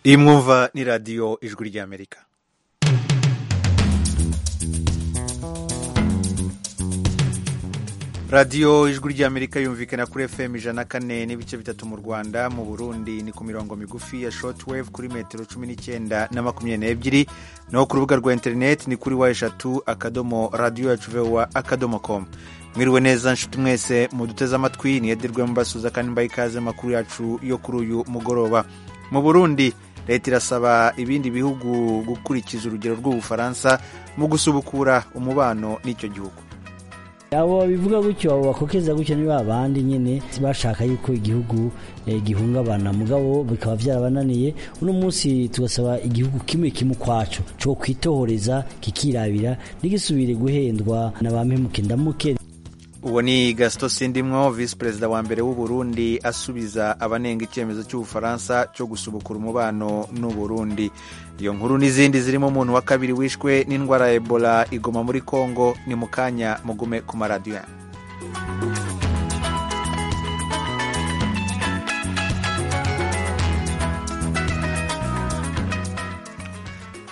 iyi mwumva ni radiyo ijwi ry'amerika radiyo ijwi ry'amerika yumvikana kuri fm ijana kane n'ibice bitatu mu rwanda mu burundi ni ku mirongo migufi ya shortwave kuri metero cumi n'icyenda na makumyabiri n'ebyiri naho ku rubuga rwa interineti ni kuri wa eshatu akadomo radiyo yacu vewa akadomo komu mwiriwe neza nshuti mwese muduteze amatwi niyedirwe mubasuza kandi mbaye ikaze amakuru yacu yo kuri uyu mugoroba mu burundi leta irasaba ibindi bihugu gukurikiza urugero rw'ubufaransa mu gusubukura umubano n'icyo gihugu abo bivuga gutyo bakokeza gutyo ni babandi nyine bashaka yuko igihugu gihungabana mugabo bikaba byarabananiye uno munsi tugasaba igihugu kimwe kimwe ukwacu cyo kwitohoreza kikirabira ntigisubire guhendwa na ba mpemuke ndamuke uwo ni gasito sindimwo visi perezida wa mbere w'u Burundi asubiza abanenga icyemezo cy'ubufaransa cyo gusubukura umubano n'u Burundi iyo nkuru n'izindi zirimo umuntu wa kabiri wishwe n'indwara ya ebola igoma muri congo ni mu kanya mugume ku maradiyo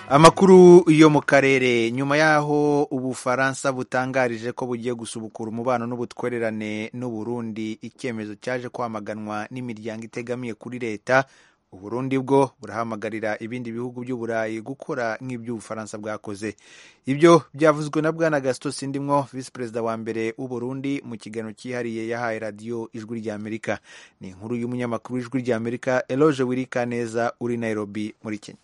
amakuru yo mu karere nyuma y'aho ubufaransa butangarije ko bugiye gusubukura umubano n'ubutwererane n'uburundi icyemezo cyaje kwamaganwa n'imiryango itegamiye kuri leta uburundi bwo burahamagarira ibindi bihugu by'uburayi gukora nk'iby'ubufaransa bwakoze ibyo byavuzwe na bwana gasito sindimwo visi perezida wa mbere w'uburundi mu kiganiro cyihariye yahaye radiyo ijwi ry'amerika ni inkuru y'umunyamakuru w'ijwi ry'amerika eloge wirikaneza uri nairobi muri kenya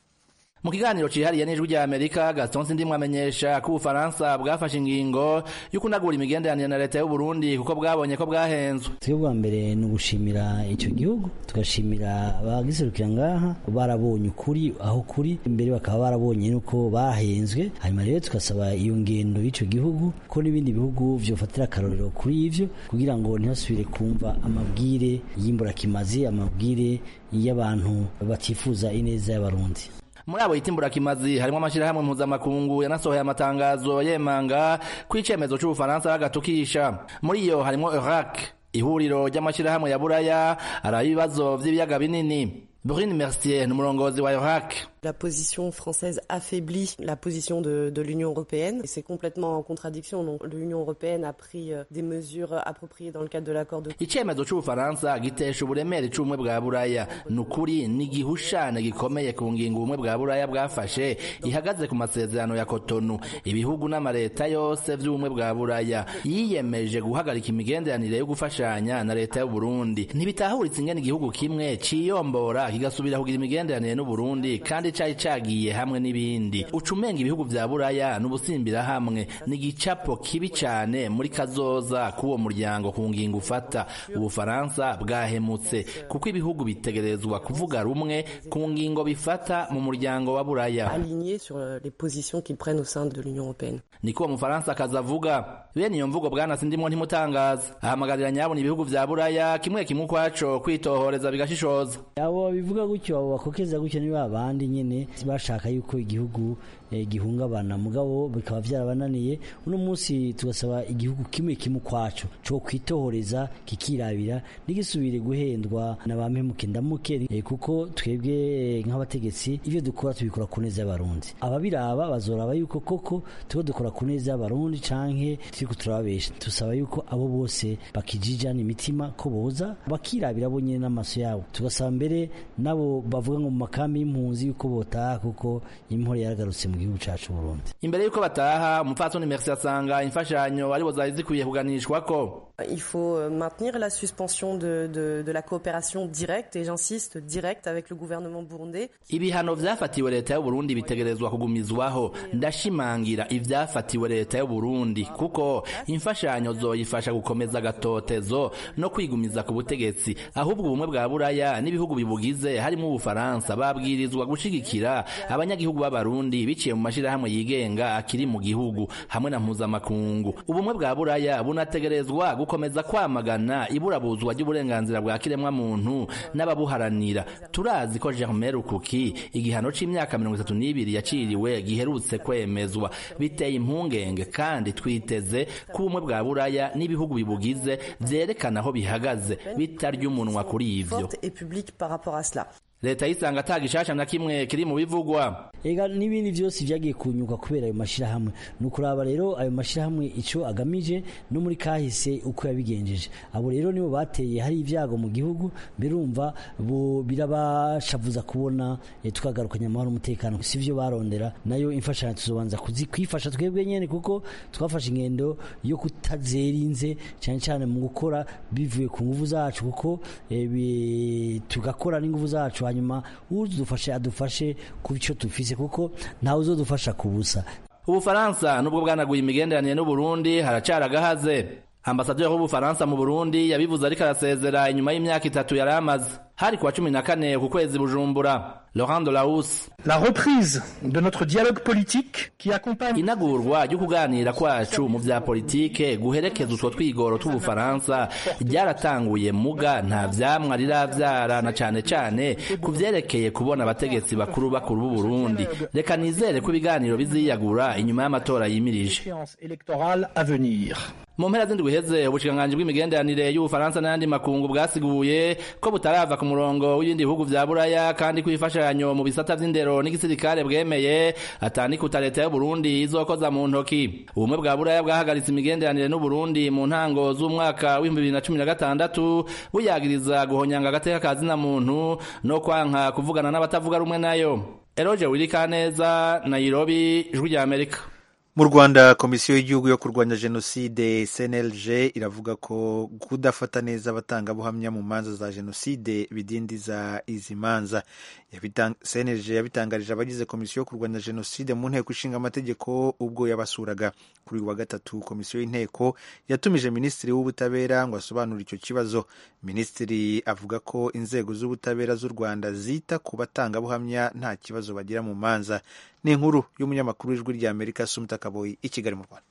mu kiganiro cyihariye n'ijwi ry'amerika gaston sindimwe amenyesha ko ubufaransa bwafashe ingingo yo kunagura imigenderanire na leta y'uburundi kuko bwabonye ko bwahenzwe twebwe bwa mbere ni ugushimira icyo gihugu tugashimira abagiserukira ngaha barabonye ukuri aho kuri imbere bakaba barabonye nuko bahenzwe hanyuma rero tugasaba iyo ngendo y'icyo gihugu ko n'ibindi bihugu byofatira akarorero kuri ibyo kugira ngo ntihasubire kumva amabwire y'imburakimazi amabwire y'abantu batifuza ineza y'abarundi muri abo yitimbura kimazi harimo amashyirahamwe mpuzamakungu yanasohoye amatangazo yemanga ko icyemezo cy'ubufaransa bagatukisha muri iyo harimo Iraq ihuriro ry'amashyirahamwe ya buraya ari ibibazo by'ibiyaga binini Brune Mercier ni umurongozi wa Iraq La position française affaiblit la position de, de l'Union européenne et c'est complètement en contradiction. Donc l'Union européenne a pris des mesures appropriées dans le cadre de l'accord de Icyemezo cy'Ubufaransa gitesha uburemere icumwe bwa Buraya ni ukuri n'igihushane gikomeye ku ngingo ubumwe bwa Buraya bwafashe ihagaze ku masezerano ya Cotonou. Ibihugu n'amaleta yose by'ubumwe bwa Buraya yiyemeje guhagarika imigenderanire yo gufashanya na leta y'u Burundi. Ntibitahuritse ingene igihugu kimwe ciyombora kigasubira kugira imigenderanire n'u Burundi kandi cyari cyagiye hamwe n'ibindi ucumenga ibihugu bya buraya n'ubusimbira hamwe ni igicapo kibi cyane muri kazoza k'uwo muryango ku ngingo ufata ubufaransa bwahemutse kuko ibihugu bitegerezwa kuvuga rumwe ku ngingo bifata mu muryango wa buraya niko uwo mufaransa akazi avuga bene iyo mvugo bwanasindimwo ntimutangaza ahamagarira nyabona ibihugu bya buraya kimwe kimwe ukwaco kwitohoreza bigashishoza abo bivuga gutyo abo bakokeza gutyo ni babandi nyine bashaka yuko igihugu gihungabana mugabo bikaba byarabananiye uno munsi tugasaba igihugu kimwe kimwe ukwacu cyo kwitohoreza kikirabira ntigisubire guhendwa na ba mpemuke ndamuke kuko twebwe nk'abategetsi ibyo dukora tubikora ku neza y'abarundi ababiraba bazoraba yuko koko tuba dukora ku neza y'abarundi canke turi turababesha tusaba yuko abo bose bakijijana imitima ko boza bakirabira bo nyine n'amaso yabo tugasaba mbere nabo bavuga ngo mu makambi y'impunzi yuko botaha kuko imvura yaragarutse mu gihugu cyacu Burundi imbere y'uko bataha umupfatsoni Merci asanga imfashanyo ari bozari zikwiye kuganishwa ko Il faut maintenir la suspension de, de, de la coopération directe et j'insiste directe avec le gouvernement burundais. Ibihano vyafatiwe leta y'u Burundi bitegerezwa kugumizwaho ndashimangira ivyafatiwe leta y'u Burundi kuko imfashanyo zoyifasha gukomeza gatotezo no kwigumiza ku butegetsi ahubwo ubumwe bwa buraya n'ibihugu bibugize harimo ubufaransa babwirizwa gushigikira abanyagihugu b'abarundi biciye mu mashirahamwe yigenga akiri mu gihugu hamwe na mpuzamakungu ubumwe bwa buraya bunategerezwa gukomeza kwamagana iburabuzwa ry'uburenganzira bwa kiremwamuntu n'ababuharanira turazi ko Germain Rukuki igihano c'imyaka mirongo itatu n'ibiri yaciriwe giherutse kwemezwa biteye impungenge kandi twiteze ko ubumwe bwa buraya n'ibihugu bibugize vyerekana aho bihagaze bitarya umunwa kuri ivyo leta yisanga ata gishasha na kimwe kiri mu bivugwa ega n'ibindi byose byagiye kunyuka kubera ayo mashyirahamwe ni ukuraba rero ayo mashyirahamwe icyo agamije no muri kahise uko yabigenjeje abo rero nibo bateye hari ibyago mu gihugu birumva birabashavuza kubona tukagarukanya amahoro umutekano si byo barondera nayo imfashanyo tuzobanza kwifasha twebwe nyine kuko twafashe ingendo yo kutazerinze cyane cyane mu gukora bivuye ku nguvu zacu kuko tugakora n'inguvu zacu hanyuma udufashe adufashe ku byo dufise kuko ntawe uzodufasha ku busa ubufaransa nubwo bwanaguye imigenderanire n'uburundi haracara agahaze ambasaderi w'ubufaransa mu burundi yabivuze ariko arasezera inyuma y'imyaka itatu yari amaze hari kuwa cumi na kane ku kwezi bujumbura Laurent Delahousse la reprise de notre dialogue politique qui accompagne inagurwa ryo kuganira kwacu mu bya politike guherekeza utwo twigoro tw'ubufaransa ryaratanguye muga nta vyamwa riravyara na cane cane ku vyerekeye kubona abategetsi bakuru bakuru b'u Burundi reka nizere ko ibiganiro biziyagura inyuma y'amatora yimirije électorale à venir mu mpera z'indwi iheze ubushikiranganji bw'imigenderanire y'ubufaransa n'ayandi makungu bwasiguye ko butarava ku murongo w'ibindi bihugu vya buraya kandi ko ifashanyo mu bisata vy'indero n'igisirikare bwemeye atandikuta leta y'uburundi izokoza mu ntoki ubumwe bwa buraya bwahagaritse imigenderanire n'uburundi mu ntango z'umwaka w'ibihumbi bibiri na cumi na gatandatu buyagiriza guhonyanga agateka ka zina muntu no kwanka kuvugana n'abatavuga rumwe nayo eroge wirikaneza nairobi ijwi rya amerika mu rwanda komisiyo y'igihugu yo kurwanya jenoside cnlg iravuga ko kudafata neza abatangabuhamya mu manza za jenoside bidindiza izi manza cnlg yabitangarije abagize komisiyo yo kurwanya jenoside mu nteko ishinga amategeko ubwo yabasuraga kuri uyu wa gatatu komisiyo y'inteko yatumije minisitiri w'ubutabera ngo asobanure icyo kibazo minisitiri avuga ko inzego z'ubutabera z'u rwanda zita ku batangabuhamya nta kibazo bagira mu manza ni inkuru y'umunyamakuru w'ijwi rya amerika sumta kaboyi i kigali mu rwanda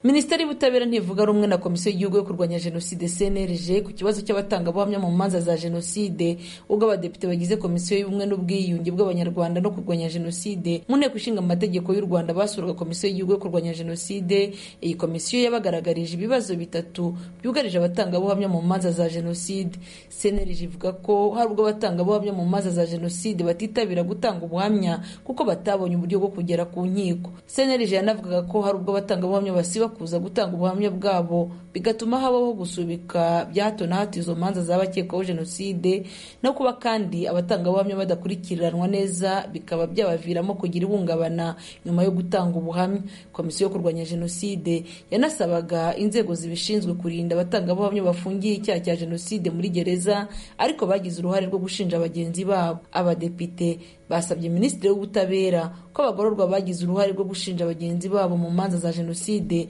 minisiteri y'ubutabera ntivuga rumwe na komisiyo y'igihugu yo kurwanya jenoside cnlg ku kibazo cy'abatangabuhamya mu manza za jenoside ubwo abadepite bagize komisiyo y'ubumwe n'ubwiyunge bw'abanyarwanda no kurwanya jenoside mu nteko ishinga amategeko y'u rwanda basuraga komisiyo y'igihugu yo kurwanya jenoside iyi komisiyo yabagaragarije ibibazo bitatu byugarije abatangabuhamya mu manza za jenoside cnlg ivuga ko hari ubwo abatangabuhamya mu manza za jenoside batitabira gutanga ubuhamya kuko batabonye uburyo bwo kugera ku nkiko cnlg yanavugaga ko hari ubwo abatangabuhamya basiba kuza gutanga ubuhamya bwabo bigatuma habaho gusubika bya hato na hato izo manza z'abakekwaho jenoside no kuba kandi abatangabuhamya badakurikiranwa neza bikaba byabaviramo kugira ihungabana nyuma yo gutanga ubuhamya komisiyo yo kurwanya jenoside yanasabaga inzego zibishinzwe kurinda abatangabuhamya bafungiye icyaha cya jenoside muri gereza ariko bagize uruhare rwo gushinja bagenzi babo abadepite basabye minisitiri w'ubutabera ko abagororwa bagize uruhare rwo gushinja bagenzi babo mu manza za jenoside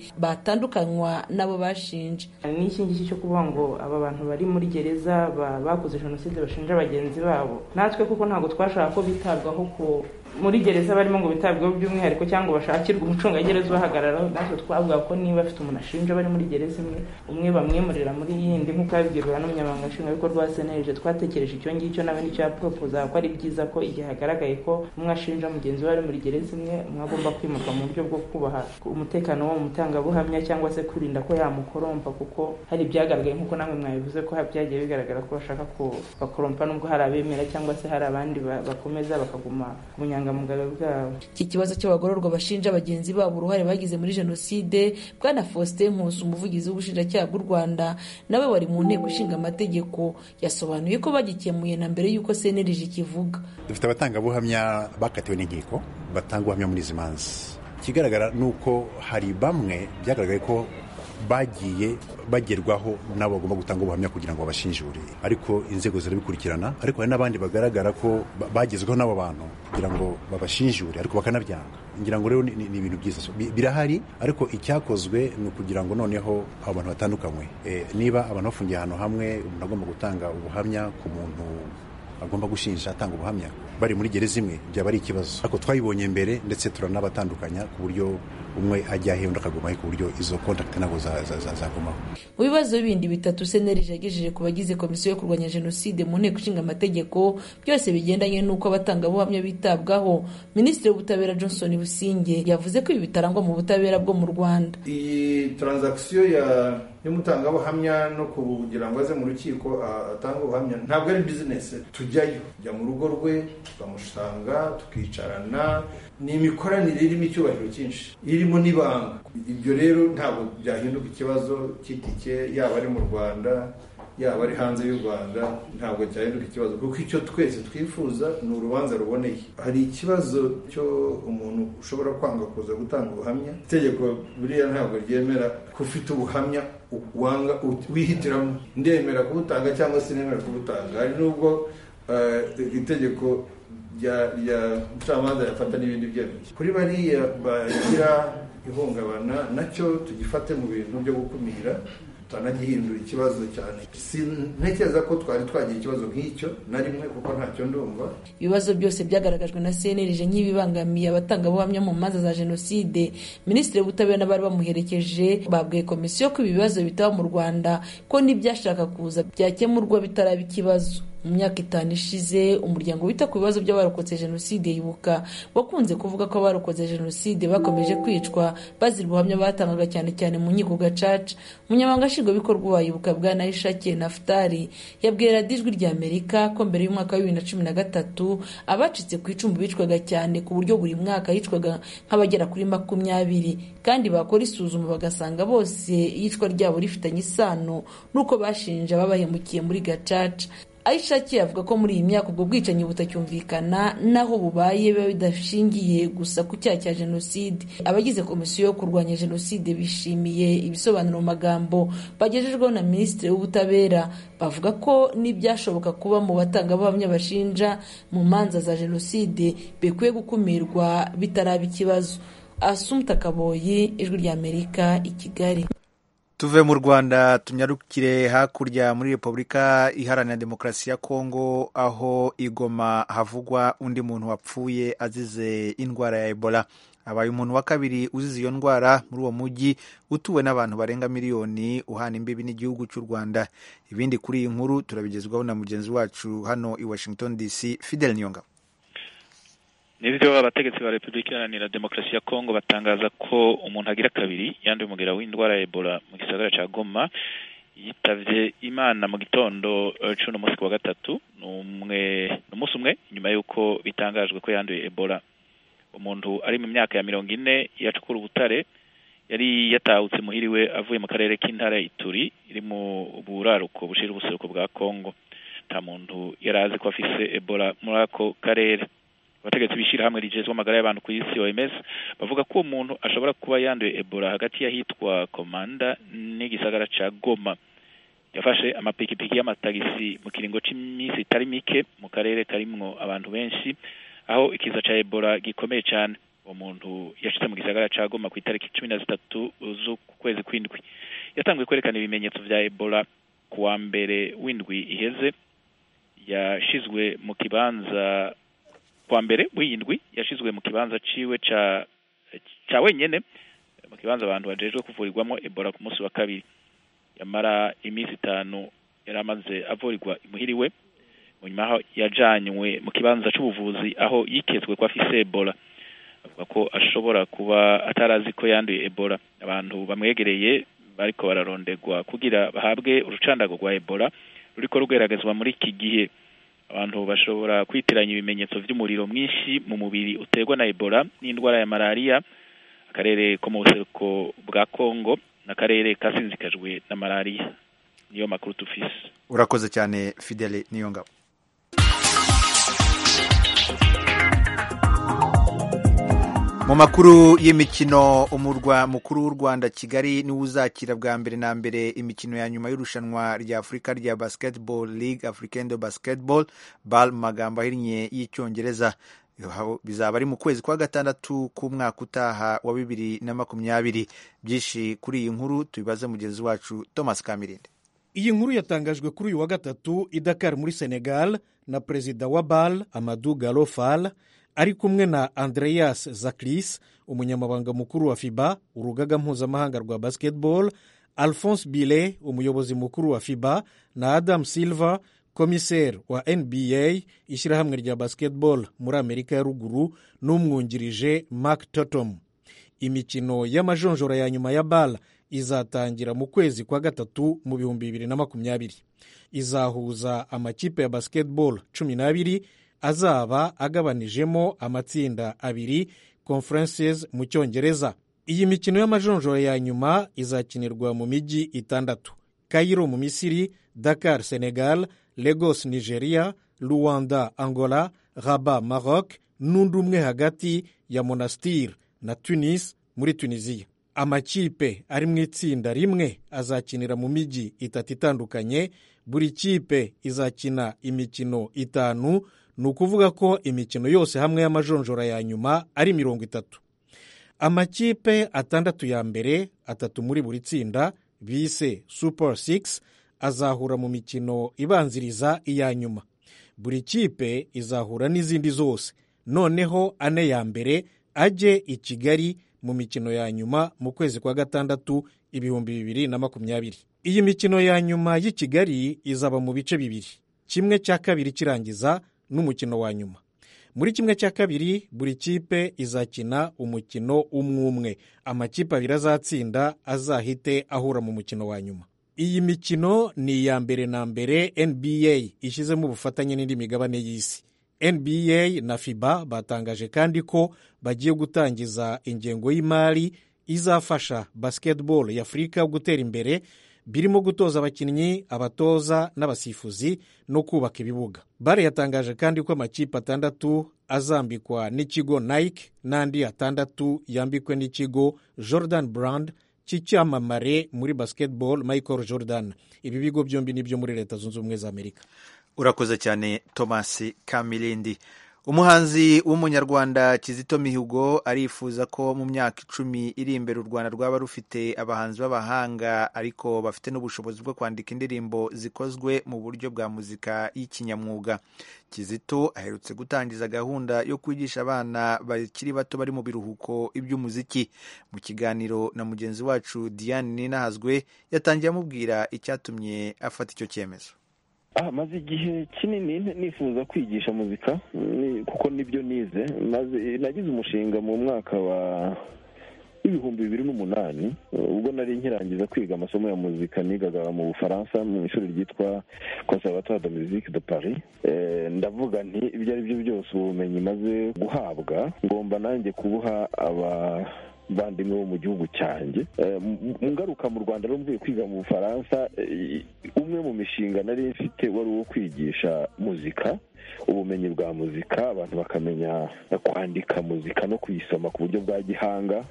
batandukanywa n'abo bashinja ni iki ngiki cyo kuvuga ngo aba bantu bari muri gereza bakoze jenoside bashinja bagenzi babo natwe kuko ntabwo twashaka ko bitabwaho ko muri gereza barimo ngo bitabweho by'umwihariko cyangwa bashakirwe umucungagereza ubahagararaho natwe twavuga ko niba afite umuntu ashinja bari muri gereza imwe umwe bamwimurira muri yindi nk'uko yabibwirwa n'umunyamabanga nshingwabikorwa wa seneje twatekereje icyo ngicyo nawe nicyo yapropoza ko ari byiza ko igihe hagaragaye ko umwe ashinja mugenzi we ari muri gereza imwe umwe agomba kwimurwa mu buryo bwo kubaha umutekano wo mu mutangabuhamya cyangwa se kurinda ko yamukorompa kuko hari ibyagaragaye nk'uko namwe mwabivuze ko byagiye bigaragara ko bashaka ko bakorompa n'ubwo hari abemera cyangwa se hari abandi bakomeza bakaguma mu iki kibazo cy'abagororwa bashinja bagenzi babo uruhare bagize muri jenoside bwana faustin nkusi umuvugizi w'ubushinjacyaha bw'u rwanda nawe wari mu nteko ishinga amategeko yasobanuye ko bagikemuye na mbere y'uko cnlg kivuga dufite abatangabuhamya bakatiwe n'inkiko batanga ubuhamya muri izi manza ikigaragara ni uko hari bamwe byagaragaye ko bagiye bagerwaho nabo bagomba gutanga ubuhamya kugira ngo babashinjure ariko inzego zirabikurikirana ariko hari n'abandi bagaragara ko bagezweho n'abo bantu kugira ngo babashinjure ariko bakanabyanga ngira ngo rero ni ibintu byiza birahari ariko icyakozwe ni ukugira ngo noneho abo bantu batandukanywe niba abantu bafungiye ahantu hamwe umuntu agomba gutanga ubuhamya ku muntu agomba gushinja atanga ubuhamya bari muri gereza imwe byaba ari ikibazo ariko twayibonye mbere ndetse turanabatandukanya ku buryo umwe ajya he undi akagumaho ku buryo izo kontakiti ntabwo za- za- za- zagumaho mu bibazo bindi bitatu senerije yagejeje ku bagize komisiyo yo kurwanya jenoside mu nteko ishinga amategeko byose bigendanye n'uko abatangabuhamya bitabwaho minisitiri w'ubutabera johnson businge yavuze ko ibi bitarangwa mu butabera bwo mu rwanda iyi taranzakisiyo ya y'umutangabuhamya no kugira ngo aze mu rukiko a- atange ubuhamya ntabwo ari bizinesi tujyayo tujya mu rugo rwe tukamusanga tukicarana ni imikoranire irimo icyubahiro cyinshi irimo n'ibanga ibyo rero ntabwo byahinduka ikibazo cy'itike yaba ari mu rwanda yaba ari hanze y'u rwanda ntabwo cyahinduka ikibazo kuko icyo twese twifuza ni urubanza ruboneye hari ikibazo cyo umuntu ushobora kwanga kuza gutanga ubuhamya itegeko buriya ntabwo ryemera ko ufite ubuhamya u- wanga u- wihitiramo ndemera kubutanga cyangwa sinemera kubutanga hari n'ubwo eh, itegeko rya rya mucamanza yafata n'ibindi byemezo kuri bariya bagira ihungabana nacyo tugifate mu bintu byo gukumira tutanagihindura ikibazo cyane sintekereza ko twari twagira ikibazo nk'icyo na rimwe kuko ntacyo ndumva ibibazo byose byagaragajwe na cnlg nk'ibibangamiye abatangabuhamya mu manza za jenoside minisitiri w'ubutabera n'abari bamuherekeje babwiye komisiyo ko ibi bibazo bitaba mu rwanda ko n'ibyashaka kuza byakemurwa bitaraba ikibazo mu myaka itanu ishize umuryango wita ku bibazo by'abarokotse jenoside yibuka wakunze kuvuga ko abarokotse jenoside bakomeje kwicwa bazira ubuhamya batangaga cyane cyane mu nkiko gacaca umunyamabanga nshingwabikorwa wa yibuka bwa nayishake nafutari yabwiye radiyo ijwi rya amerika ko mbere y'umwaka wa bibiri na cumi na gatatu abacitse ku icumu bicwaga cyane ku buryo buri mwaka yicwaga nk'abagera kuri makumyabiri kandi bakora isuzuma bagasanga bose iyicwa ryabo rifitanye isano n'uko bashinja ababahemukiye muri gacaca ayishaki avuga ko muri iyi myaka ubwo bwicanyi butacyumvikana n'aho bubaye biba bidashingiye gusa ku cyaha cya jenoside abagize komisiyo yo kurwanya jenoside bishimiye ibisobanuro mu magambo bagejejweho na minisitiri w'ubutabera bavuga ko n'ibyashoboka kuba mu batangabuhamya bashinja mu manza za jenoside bikwiye gukumirwa bitaraba ikibazo asumta kaboyi ijwi ry'amerika i kigali tuve mu rwanda tunyarukire hakurya muri repubulika iharanira demokarasi ya kongo aho igoma havugwa undi muntu wapfuye azize indwara ya ebola abaye umuntu wa kabiri uzize iyo ndwara muri uwo mujyi utuwe n'abantu barenga miliyoni uhana imbibi n'igihugu cy'u rwanda ibindi kuri iyi nkuru turabigezwaho na mugenzi wacu hano i washington dc fidel nyonga nibyo abategetsi ba repubulika iharanira demokarasi ya kongo batangaza ko umuntu agira kabiri yanduye umugera w'indwara ya ebola mu gisagara cya goma yitabye imana mu gitondo eh, c'uno munsi ku wa gatatu ni umwe ni umunsi umwe nyuma y'uko bitangajwe ko yanduye ebola umuntu ari mu myaka ya mirongo ine yacukura ubutare yari yatahutse muhiriwe avuye mu karere k'intara ya ituri iri mu buraruko bushira ubuseruko bwa kongo nta muntu yari azi ko afise ebola muri ako karere abategetsi bishyira hamwe rigezwe amagara y'abantu ku isi OMS bavuga ko uwo muntu ashobora kuba yanduye Ebola hagati y'ahitwa Komanda n'igisagara ca Goma yafashe amapikipiki y'amatagisi mu kiringo cy'iminsi itari mike mu karere karimwo abantu benshi aho ikiza ca Ebola gikomeye cyane uwo muntu yashitse mu gisagara ca Goma ku itariki cumi na zitatu z'ukwezi kw'indwi yatanguye kwerekana ibimenyetso vya Ebola ku wa mbere w'indwi iheze yashizwe mu kibanza kwa mbere w'iyindwi yashizwe mu kibanza ciwe ca ca wenyene mu kibanza abantu bajejwe kuvurirwamo ebola ku munsi wa kabiri yamara iminsi itanu yari amaze avurirwa imuhiriwe munyuma aho yajanywe mu kibanza c'ubuvuzi aho yitezwe ko afise ebola avuga ko ashobora kuba atarazi ko yanduye ebola abantu bamwegereye bariko bararondegwa kugira bahabwe urucandago rwa ebola ruriko rugeragezwa muri iki gihe abantu bashobora kwitiranya ibimenyetso by'umuriro mwinshi mu mubiri uterwa na ebola n'indwara ya malariya akarere ko mu buseruko bwa kongo n'akarere kasinzikajwe na malariya niyo makuru tufise urakoze cyane fidel niyongabo mu makuru y'imikino umurwa mukuru w'u rwanda kigali niwo uzakira bwa mbere na mbere imikino ya nyuma y'irushanwa rya afurika rya basketball league africaine de basketball bal mu magambo ahinnye y'icyongereza Aho bizaba ari mu kwezi kwa gatandatu k'umwaka utaha wa bibiri na makumyabiri byinshi kuri iyi nkuru tubibaze mugenzi wacu thomas kamirinde iyi nkuru yatangajwe kuri uyu wa gatatu i dakar muri senegal na perezida wa bal amadu garofal ari kumwe na andreas zakiris umunyamabanga mukuru wa fiba urugaga mpuzamahanga rwa basketball alphonse bile umuyobozi mukuru wa fiba na adam silva komiseri wa nba ishyirahamwe rya basketball muri amerika ya ruguru n'umwungirije mark totom imikino y'amajonjora ya nyuma ya bara izatangira mu kwezi kwa gatatu mu bihumbi bibiri na makumyabiri izahuza amakipe ya basketball cumi n'abiri azaba agabanijemo amatsinda abiri conferences mu cyongereza iyi mikino y'amajonjora ya nyuma izakinirwa mu mijyi itandatu kayiro mu misiri dakar senegal lagos nigeria rwanda angola raba maroc n'undi umwe hagati ya monastir na tunis muri tunisiya amakipe ari mu itsinda rimwe azakinira mu mijyi itatu itandukanye buri kipe izakina imikino itanu ni ukuvuga ko imikino yose hamwe y'amajonjora ya nyuma ari mirongo itatu amakipe atandatu ya mbere atatu muri buri tsinda bise super six azahura mu mikino ibanziriza iya nyuma buri kipe izahura n'izindi zose noneho ane ya mbere ajye i kigali mu mikino ya nyuma mu kwezi kwa gatandatu ibihumbi bibiri na makumyabiri iyi mikino ya nyuma y'i kigali izaba mu bice bibiri kimwe cya kabiri kirangiza n'umukino wa nyuma muri kimwe cya kabiri buri kipe izakina umukino umwe umwe amakipe abiri azatsinda azahite ahura mu mukino wa nyuma iyi mikino ni iya mbere na mbere nba ishyizemo ubufatanye n'indi migabane y'isi nba na fiba batangaje kandi ko bagiye gutangiza ingengo y'imari izafasha basketball ya afurika gutera imbere birimo gutoza abakinnyi abatoza n'abasifuzi no kubaka ibibuga bare yatangaje kandi ko amakipe atandatu azambikwa n'ikigo nike n'andi atandatu yambikwe n'ikigo jordan brand cy'icyamamare muri basketball michael jordan ibi bigo byombi ni ibyo muri leta zunze ubumwe za amerika urakoze cyane thomas kamilindi umuhanzi w'umunyarwanda kizito mihigo arifuza ko mu myaka icumi iri imbere u rwanda rwaba rufite abahanzi b'abahanga ariko bafite n'ubushobozi bwo kwandika indirimbo zikozwe mu buryo bwa muzika y'ikinyamwuga kizito aherutse gutangiza gahunda yo kwigisha abana bakiri bato bari mu biruhuko iby'umuziki mu kiganiro na mugenzi wacu diane ninahazwe yatangiye amubwira icyatumye afata icyo cyemezo aha maze igihe kinini nifuza kwigisha muzika kuko nibyo nize maze nagize umushinga mu mwaka wa w'ibihumbi bibiri n'umunani ubwo nari nkirangiza kwiga amasomo ya muzika nigaga mu bufaransa mu ishuri ryitwa conservatoire de musique de paris ndavuga nti ibyo ari byo byose ubumenyi maze guhabwa ngomba nanjye kubuha aba bandimwe bo mu gihugu cyanjye ngaruka mu rwanda mvuye kwiga mu bufaransa umwe mu mishinga nari mfite wari uwo kwigisha muzika ubumenyi bwa muzika abantu bakamenya kwandika muzika no kuyisoma ku buryo bwa gihanga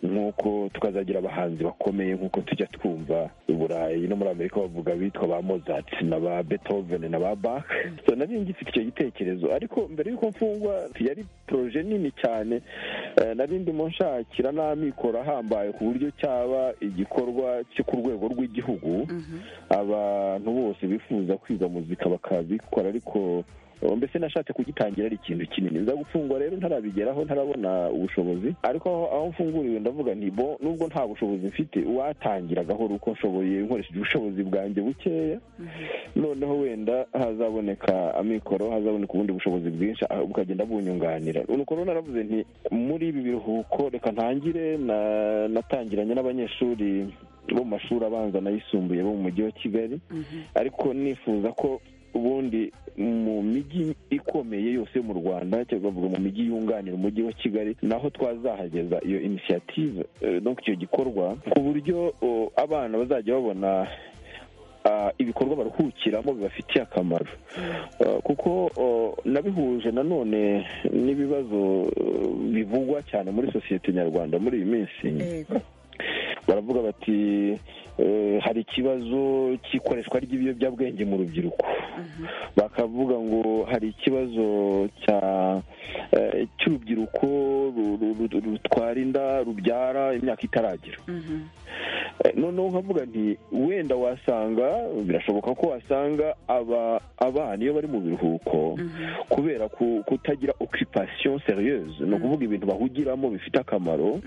nk'uko tukazagira abahanzi bakomeye nk'uko tujya twumva i burayi no muri amerika bavuga bitwa ba mozart na ba beethoven na ba bach nari ngifite icyo gitekerezo ariko mbere y'uko mfungwa yari poroje nini cyane nari ndimo nshakira n'amikoro ahambaye ku buryo cyaba igikorwa cyo ku rwego rw'igihugu abantu bose bifuza kwiga muzika bakabikora ariko mbese nashatse kugitangira ari ikintu kinini nza gufungwa rero ntarabigeraho ntarabona ubushobozi ariko aho mfunguriwe ndavuga nti bo nubwo nta bushobozi mfite uwatangira gahoro uko nshoboye nkoresheje ubushobozi bwanjye bukeya noneho wenda hazaboneka amikoro hazaboneka ubundi bushobozi bwinshi bukagenda bunyunganira nuko rero naravuze nti muri ibi biruhuko reka ntangire natangiranye n'abanyeshuri bo mu mashuri abanza n'ayisumbuye bo mu mujyi wa kigali ariko nifuza ko ubundi mu mijyi ikomeye yose mu rwanda cyangwa bavuga mu mijyi yunganira umujyi wa kigali naho twazahageza iyo inisiyative no icyo gikorwa ku buryo abana bazajya babona ibikorwa baruhukiramo bibafitiye akamaro kuko nabihuje nanone n'ibibazo bivugwa cyane muri sosiyete nyarwanda muri iyi minsi baravuga bati hari ikibazo cy'ikoreshwa ry'ibiyobyabwenge mu rubyiruko bakavuga ngo hari ikibazo cy'urubyiruko rutwara inda rubyara imyaka itaragera noneho nkavuga nti wenda wasanga birashoboka ko wasanga abana iyo bari mu biruhuko kubera kutagira okipasiyo seriyeuse ni ukuvuga ibintu bahugiramo bifite akamaro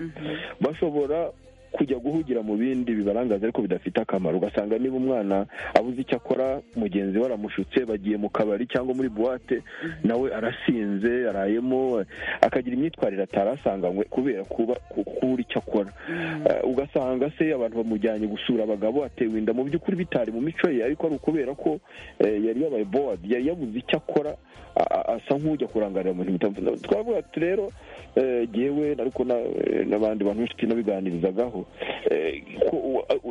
bashobora kujya guhugira mu bindi bibarangaza ariko bidafite akamaro ugasanga niba umwana abuze icyo akora mugenzi we aramushutse bagiye mu kabari cyangwa muri buwate nawe arasinze arayemo akagira imyitwarire atarasanganywe kubera kuba kubura icyo akora ugasanga se abantu bamujyanye gusura abagabo atewe inda mu by'ukuri bitari mu mico ye ariko ari ukubera ko yari yabaye bowadi yari yabuze icyo akora asa nk'ujya kurangarira mu bintu bitandukanye twavuga ati rero yewe ariko n'abandi bantu benshi tunabiganirizagaho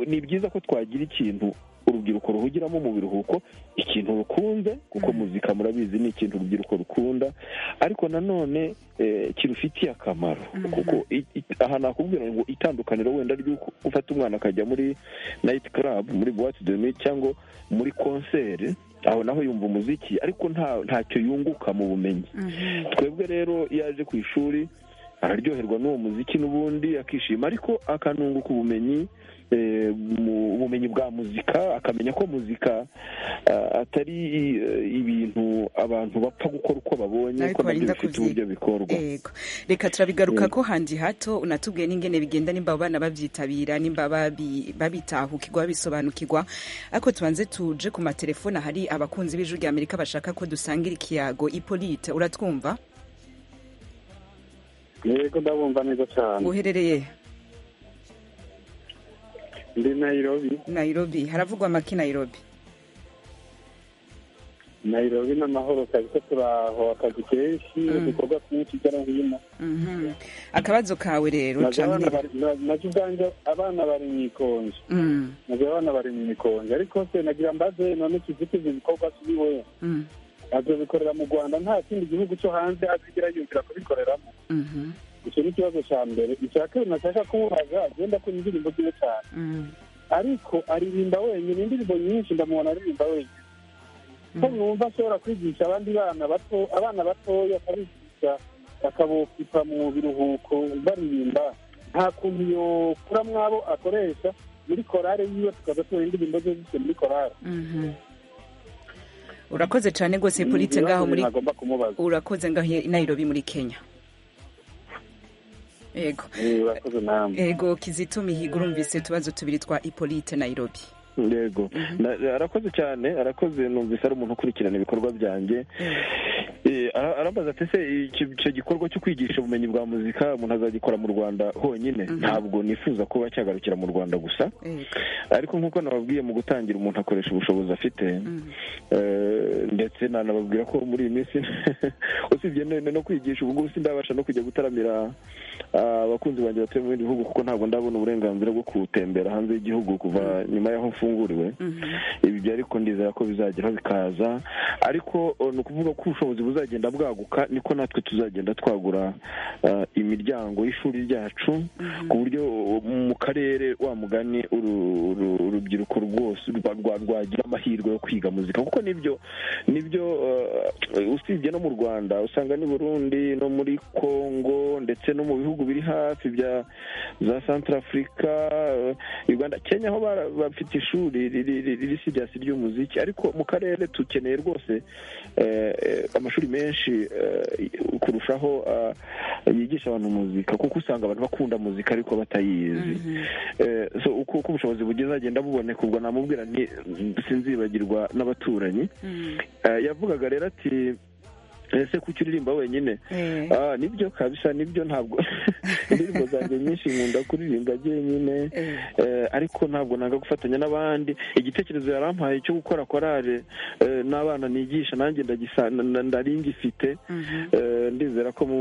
ni byiza ko twagira ikintu urubyiruko ruhugiramo mu biruhuko ikintu rukunze kuko muzika murabizi ni ikintu urubyiruko rukunda ariko nanone kirufitiye akamaro kuko aha nakubwira ngo itandukaniro wenda ry'uko ufata umwana akajya muri nayiti karabu muri buwate domi cyangwa muri konseri aho naho yumva umuziki ariko ntacyo yunguka mu bumenyi twebwe rero iyo aje ku ishuri araryoherwa n'uwo muziki n'ubundi akishima ariko akanunguka ubumenyi ubumenyi bwa muzika akamenya ko muzika atari ibintu abantu bapfa gukora uko babonye ko nabyo bifite uburyo bikorwa reka turabigaruka ko handi hato unatubwiye n'ingene bigenda nimba abo bana babyitabira nimba babitahukirwa babisobanukirwa ariko tubanze tuje ku matelefone hari abakunzi b'ijwi rya amerika bashaka ko dusangira ikiyago ipolite uratwumva yego ndabumva neza cyane uherereye ndi nayirobi nayirobi haravugwa amaki nayirobi nayirobi ni amahoro kazi ko turaho akazi kenshi ibikorwa byinshi hirya no hino akabazo kawe rero nabyo ubwanjye abana bari mu ikonje nabyo abana bari mu ikonje ariko se nagira mbaze none tuzitize ibikorwa kuri we azobikorera mu rwanda nta kindi gihugu cyo hanze azigera yumvira kubikoreramo icyo ni ikibazo cya mbere icya kabiri nashaka kuwubaza agenda akora indirimbo ziwe cyane ariko aririmba wenyine indirimbo nyinshi ndamubona aririmba wenyine ko mwumva ashobora kwigisha abandi bana bato abana batoya akabigisha akabokipa mu biruhuko baririmba nta kuntu iyo kura mwabo akoresha muri korale yiwe tukaza tubona indirimbo ze zise muri korale urakoze cyane rwose polite ngaho muri urakoze ngaho nayirobi muri kenya yego yego kizito mihigo urumvise utubazo tubiri twa ipolite nayirobi yego arakoze cyane arakoze numvise ari umuntu ukurikirana ibikorwa byanjye arambaza ati se icyo gikorwa cyo kwigisha ubumenyi bwa muzika umuntu azagikora mu rwanda honyine ntabwo nifuza kuba cyagarukira mu rwanda gusa ariko nk'uko nababwiye mu gutangira umuntu akoresha ubushobozi afite ndetse nanababwira ko muri iyi minsi usibye no kwigisha ubu ngubu sindabasha no kujya gutaramira abakunzi banjye batuye mu bindi bihugu kuko ntabwo ndabona uburenganzira bwo gutembera hanze y'igihugu kuva nyuma y'aho mfunguriwe ibyo ariko ndizera ko bizageraho bikaza ariko ni ukuvuga ko ubushobozi buzagenda bwaguka niko natwe tuzagenda twagura imiryango y'ishuri ryacu ku buryo mu karere wa mugani urubyiruko rwose rwagira amahirwe yo kwiga muzika kuko nibyo nibyo usibye no mu rwanda usanga n'i burundi no muri congo ndetse no mu bihugu biri hafi bya za santara afurika uganda kenya aho bafite ishuri riri siryasi ry'umuziki ariko mu karere dukeneye rwose amashuri menshi kurushaho yigisha abantu muzika kuko usanga abantu bakunda muzika ariko batayizi uko ubushobozi bugeze agenda buboneka ubwo namubwira sinzibagirwa n'abaturanyi yavugaga rero ati ese kuki uririmba wenyine nibyo kabisa nibyo ntabwo indirimbo zanjye nyinshi nkunda kuririmba njyenyine ariko ntabwo nanga gufatanya n'abandi igitekerezo yarampaye cyo gukora korale n'abana nigisha nanjye ndarindifite ndizera ko mu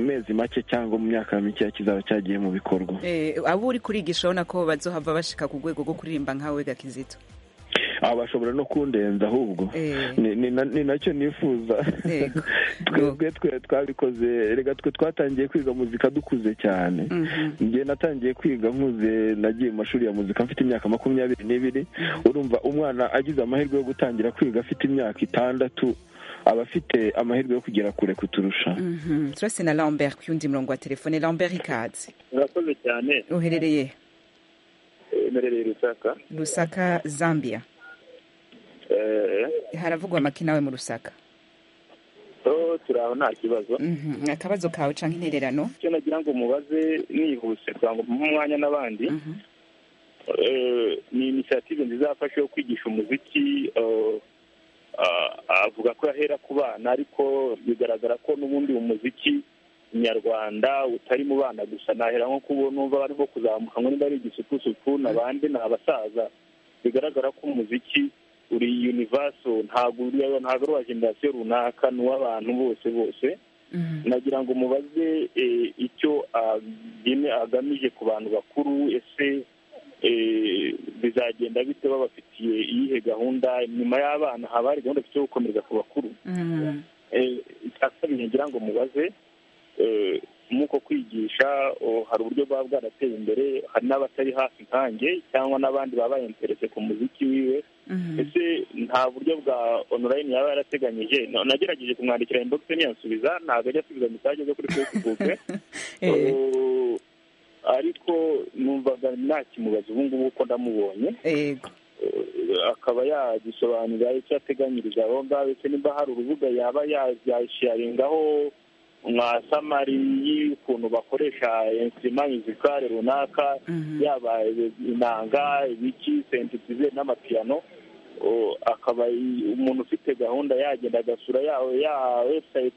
mezi make cyangwa mu myaka mike kizaba cyagiye mu bikorwa abo uri kurigisha urabona ko bazohava bashika ku rwego rwo kuririmba nkawe gakizito bashobora no kundenza ahubwo ni ni na- ni nacyo nifuza twebwe twe twabikoze reka twe twatangiye kwiga muzika dukuze cyane njye natangiye kwiga nkuze nagiye mu mashuri ya muzika mfite imyaka makumyabiri n'ibiri urumva umwana agize amahirwe yo gutangira kwiga afite imyaka itandatu aba afite amahirwe yo kugera kure kuturusha Mhm. turase na lambert ku yundi murongo wa telefone lambert ikaze murakoze cyane uherereye emerereye rusaka rusaka zambia Eh, haravugwa amaki nawe mu rusaka so turaho nta kibazo Mhm. akabazo kawe cyangwa intererano icyo nagira ngo mubaze nihuse kugira ngo mpe umwanya n'abandi Eh, ni inisiyative nziza yafashe yo kwigisha umuziki eh, ah, avuga ko yahera ku bana ariko bigaragara ko n'ubundi umuziki nyarwanda utari mu bana gusa nahera nko kubo numva barimo kuzamuka ngo niba ari igisupusupu n'abandi ni abasaza bigaragara ko umuziki uri univaso ntabwo uri- ntabwo ari uwa generasiyo runaka ni uw'abantu bose bose nagira ngo mubaze eh, icyo agene agamije ku bantu bakuru ese eh, bizagenda bite babafitiye iyihe gahunda nyuma y'abana haba hari gahunda yo gukomereza ku bakuru Eh, icya kabiri nagira ngo mubaze eh, nk'uko kwigisha oh, hari uburyo bwaba bwarateye imbere hari n'abatari hafi nkanjye cyangwa n'abandi baba interese ku muziki wiwe ese nta buryo bwa onorayini yaba yarateganyije Na- nagerageje kumwandikira inbox ntiyansubiza ntabwo ajya asubiza mesaje zo kuri facebook Oh, ariko numvaga nakimubaza ubu ngubu uko ndamubonye yego akaba yagisobanurira icyo ateganyiriza aho ngaho ndetse nimba hari urubuga yaba yasharingaho nka samari y'ukuntu bakoresha insima mizikare runaka yaba inanga ibiki sentitize n'amapiyano O, akaba i- umuntu ufite gahunda yagenda agasura ya ya website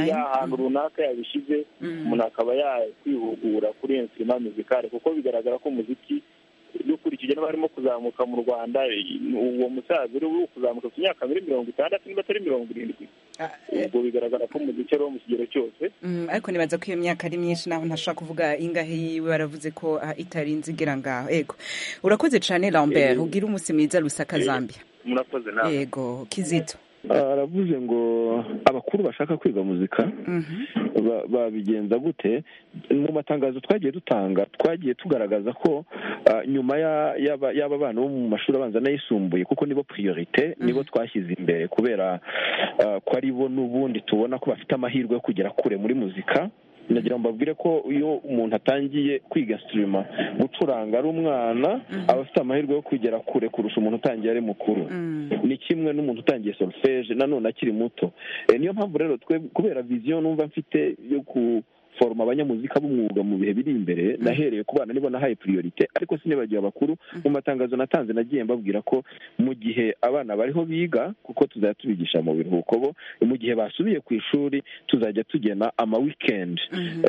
y'ahantu runaka yabishyize umuntu akaba yakwihugura kuri iyo nsima mizikare kuko bigaragara ko umuziki dukurikije n'abarimo kuzamuka mu rwanda i- uwo musaza uri kuzamuka ku myaka muri mirongo itandatu niba atari mirongo irindwi ubwo bigaragara ko umuziki ari uwo mu kigero cyose Mm, ariko nibaza ko iyo myaka ari myinshi naho ntashobora kuvuga ingahe yiwe baravuze ko ah, itarinze igera ngaho yego urakoze cyane lambert Eh. ugira umunsi mwiza rusaka zambia murakoze yego kizito aravuze ngo abakuru bashaka kwiga muzika ba- babigenza gute mu matangazo twagiye dutanga twagiye tugaragaza ko ah, nyuma ya- y'aba- y'aba bana bo mu mashuri abanza n'ayisumbuye kuko nibo priorite nibo twashyize imbere kubera ah, ko ari bo n'ubundi tubona ko bafite amahirwe yo kugera kure muri muzika nagira ngo mbabwire ko iyo umuntu atangiye kwiga sirima gucuranga ari umwana aba afite amahirwe yo kugera kure kurusha umuntu utangiye ari mukuru ni kimwe n'umuntu utangiye solfeje nanone akiri muto Eh, niyo mpamvu rero twe kubera viziyo numva mfite yo ku foroma abanyamuzika b'umwuga mu bihe biri imbere nahereye ku bana nibo nahaye priorite ariko sinibagiwe abakuru mu matangazo natanze nagiye mbabwira ko mu gihe abana bariho biga kuko tuzajya tubigisha mu biruhuko bo mu gihe basubiye ku ishuri tuzajya tugena ama weekend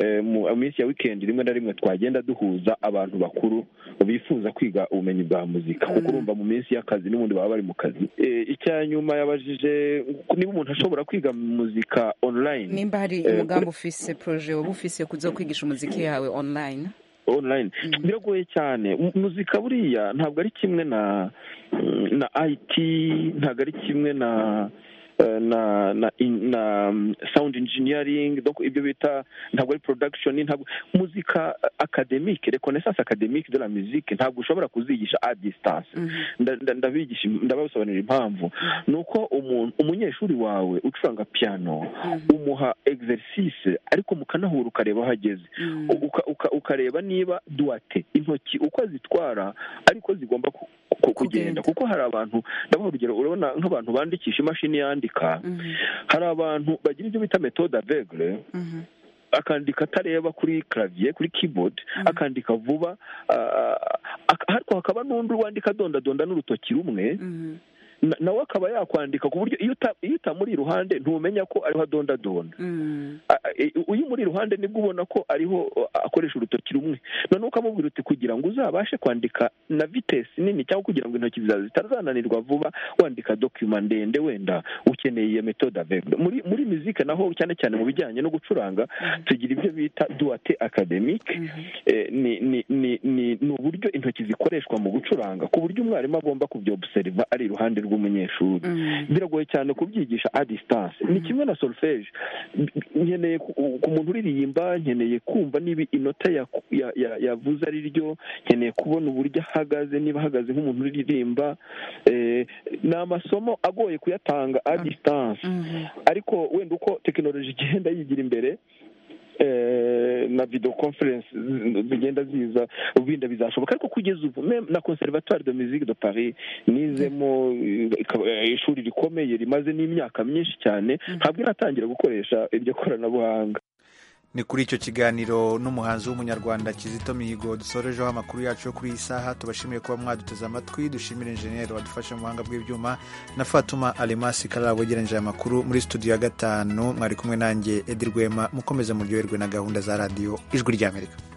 Eh, mu minsi ya weekend rimwe na rimwe twagenda duhuza abantu bakuru bifuza kwiga ubumenyi bwa muzika kuko urumva mu minsi y'akazi n'ubundi baba bari mu kazi Eh, icya nyuma yabajije niba umuntu ashobora kwiga muzika online nimba hari Eh, umugambi ufise proje woba ufise yo kuza kwigisha umuziki yawe online online biragoye cyane Mu- muzika buriya ntabwo ari kimwe na na IT ntabwo ari kimwe na eh, na na, in- na mm, sound engineering donc ibyo bita ntabwo ari production ntabwo muzika eh, academique reconnaissance academique de la musique ntabwo ushobora kuzigisha à distance Nda- nda- ndabigisha ndabasobanurira impamvu ni uko umuntu umunyeshuri wawe ucuranga piano umuha exercice ariko mukanahura ukareba aho ageze uka- uka- ukareba niba duwate intoki uko zitwara ariko zigomba ku- ku- kugenda kuko hari abantu ndabaha urugero urabona nk'abantu bandikisha imashini yandika hari abantu bagira ibyo bita metode aveugle akandika atareba kuri clavier kuri keyboard akandika vuba ah, ak- ariko hakaba n'undi wandika adondadonda n'urutoki rumwe nawe akaba yakwandika ku buryo iyo utamuri iruhande ntumenya ko ariho adondadonda uyu muri iruhande nibwo ubona ko ariho akoresha urutoki rumwe noneho ukamubwira uti kugira ngo uzabashe kwandika na vitesi nini cyangwa kugira ngo intoki zawe zitazananirwa vuba wandika dokima ndende wenda ukeneye iyo metode avegura muri muri muzika naho cyane cyane mu bijyanye no gucuranga tugira ibyo bita duwate akademike ni uburyo intoki zikoreshwa mu gucuranga ku buryo umwarimu agomba kubyobuseriva ari iruhande rw'umunyeshuri biragoye cyane kubyigisha a distance ni kimwe na solfeje nkeneye ku muntu uririmba nkeneye kumva niba inota yavuze ari ryo nkeneye kubona uburyo ahagaze niba ahagaze nk'umuntu uririmba ni amasomo agoye kuyatanga a distance ariko wenda uko tekinoloji igenda yigira imbere na video conference zigenda ziza ubinda bizashoboka ariko kugeza ubu na conservatoire de musique de paris nizemo ishuri rikomeye rimaze n'imyaka myinshi cyane ntabwo iratangira gukoresha iryo koranabuhanga ni kuri icyo kiganiro n'umuhanzi w'umunyarwanda kizito mihigo dusorejeho amakuru yacu yo kuri iyi saha tubashimiye kuba mwaduteze amatwi dushimire injeniyeri wadufashe mu buhanga bw'ibyuma na fatuma alemasi karara wegeranyije aya makuru muri studio ya gatanu mwari kumwe nanjye edi rwema mukomeze muryoherwe na gahunda za radiyo ijwi ry'amerika